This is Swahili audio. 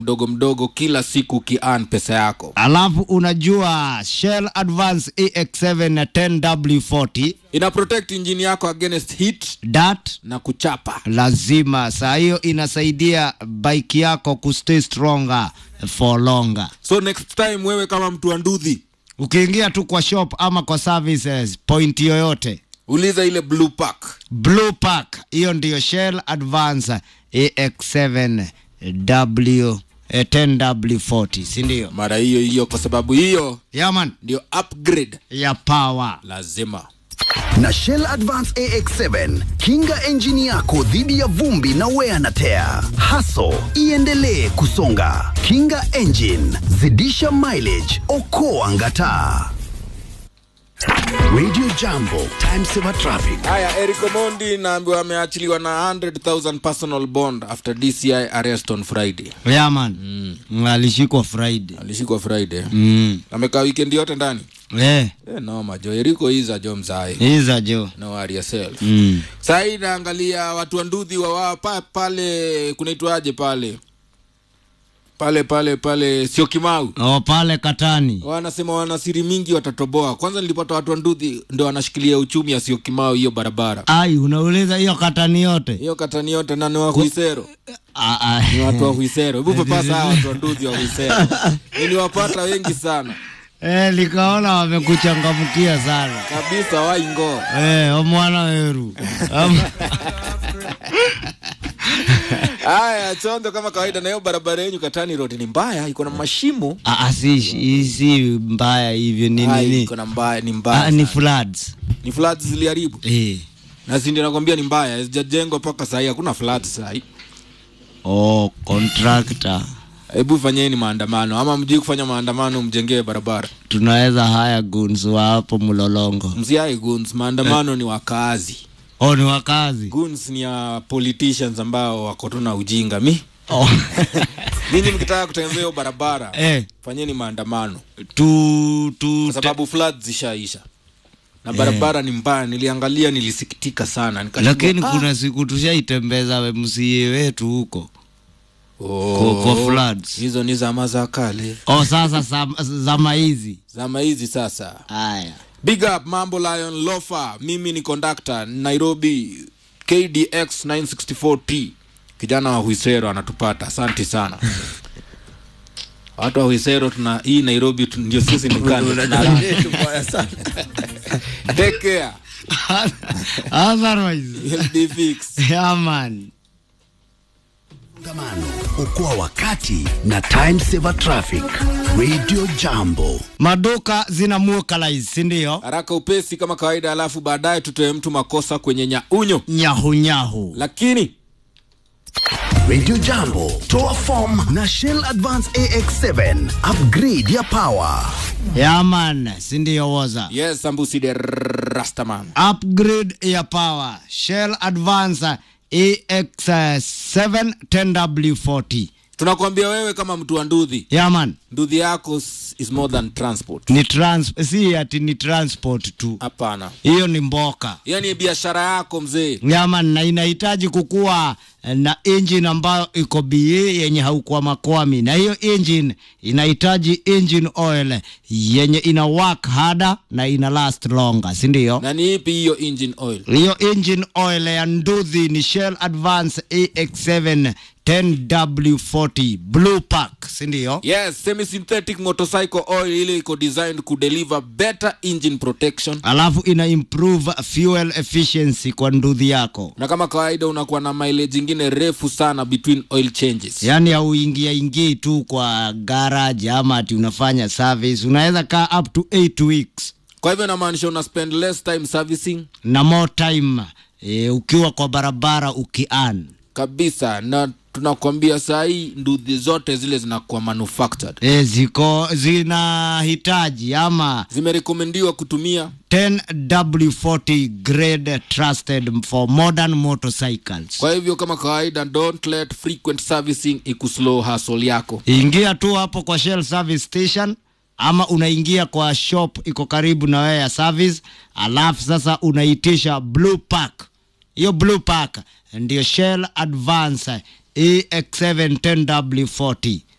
mdogo mdogo kila siku ukian pesa yako alafu unajua Shell Advance EX7 na 10W40 ina protect injini yako against heat dat na kuchapa lazima saa hiyo inasaidia bike yako kustay stronger for longer so next time wewe kama mtu wa ndudhi ukiingia tu kwa shop ama kwa services point yoyote uliza ile blue pack blue pack hiyo ndiyo shell advance ax7 w eh, 10w40 sindio mara hiyo hiyo kwa sababu hiyo yaman ndio upgrade ya power lazima na Shell Advance AX7 kinga enjini yako dhidi ya vumbi na wear na tear. Haso iendelee kusonga. Kinga engine, zidisha mileage, okoa ngataa. Radio Jambo, time saver traffic. haya eric omondi naambiwa ameachiliwa na 100000 personal bond after dci arrest on friday yaman mm. alishikwa friday alishikwa friday mm. amekaa weekend yote ndani eh, eh, noma jo eriko iza jo mzae iza jo no worry yourself mm. sahii naangalia watu wa ndudhi wawa pa, pale kunaitwaje pale pale pale pale sio kimau o pale katani wanasema wana siri mingi watatoboa kwanza nilipata watu wa ndudhi ndo wanashikilia uchumi asio kimau hiyo barabara ai unauliza hiyo katani yote hiyo katani yote na ni wa huisero Ah, ah. ni watu wa huisero hebu papasa hawa watu wa ndudhi wa huisero niliwapata wengi sana eh, likaona wamekuchangamkia sana kabisa waingo eh, omwana weru Am- haya chondo kama kawaida na hiyo barabara yenyu katani road ni mbaya iko na mashimo Ah, ah, si, si, si mbaya hivyo ni Ai, nini iko na mbaya ni mbaya ah, ni sana. floods ni floods ziliharibu eh. na si ndio nakwambia ni mbaya hazijajengwa mpaka sahii hakuna floods sahii oh, contractor hebu fanyeni maandamano ama mjui kufanya maandamano mjengewe barabara tunaweza haya guns wa hapo mlolongo msiai guns maandamano ni wakaazi oh, ni wakazi guns ni ya politicians ambao wako tu na ujinga mi oh. ninyi mkitaka kutembea hiyo barabara eh, fanyeni maandamano tu, tu, kwa sababu floods zishaisha na barabara ni mbaya niliangalia nilisikitika sana Nikashindwa, lakini ah, kuna siku tushaitembeza msie wetu huko oh, kwa- kwa floods. hizo ni zama za kale oh, sasa zam- zama hizi zama hizi sasa haya big up mambo lion lofa mimi ni conductor nairobi kdx 964t kijana wa huisero anatupata asanti sana watu wa huisero tuna hii nairobi tu- ndio sisi ni kando tuna- take care otherwise You'll be fixed. yeah, man Kongamano, okoa wakati na time saver traffic. Radio Jambo. maduka zina muokalize sindio haraka upesi kama kawaida alafu baadaye tutoe mtu makosa kwenye nyaunyo nyahunyahu lakini Radio Jambo, toa form na Shell Advance AX7, upgrade ya power. yaman sindio woza yes ambuside rastaman upgrade ya power shell advance ex7 10w40 tunakuambia wewe kama mtu wa ndudhi yaman ndudhi yako s- is more than transport ni trans si ati ni transport tu hapana hiyo ni mboka yani biashara yako mzee yaman na inahitaji kukuwa na engine ambayo iko ba yenye haukuwa makwami na hiyo engine inahitaji engine oil yenye ina work harder na ina last longer sindio na ni ipi hiyo engine oil hiyo engine oil ya nduthi ni shell advance ax7 10w40 blue pack sindio yes semi synthetic motorcycle oil ile iko designed kudeliver better engine protection alafu ina improve fuel efficiency kwa nduthi yako na kama kawaida unakuwa na mileage ingine refu sana between oil changes yaani hauingia ingii tu kwa garage ama ati unafanya service unaweza kaa up to 8 weeks kwa hivyo inamaanisha una spend less time servicing na more time e, ukiwa kwa barabara ukian kabisa na tunakwambia saa hii ndudhi zote zile zinakuwa manufactured e, ziko zinahitaji ama zimerekomendiwa kutumia 10W40 grade trusted for modern motorcycles. kwa hivyo kama kawaida don't let frequent servicing ikuslow hustle yako Ingia tu hapo kwa Shell service station ama unaingia kwa shop iko karibu na wewe ya service, alafu sasa unaitisha blue pack. Hiyo blue pack ndio Shell Advance EX7 10W40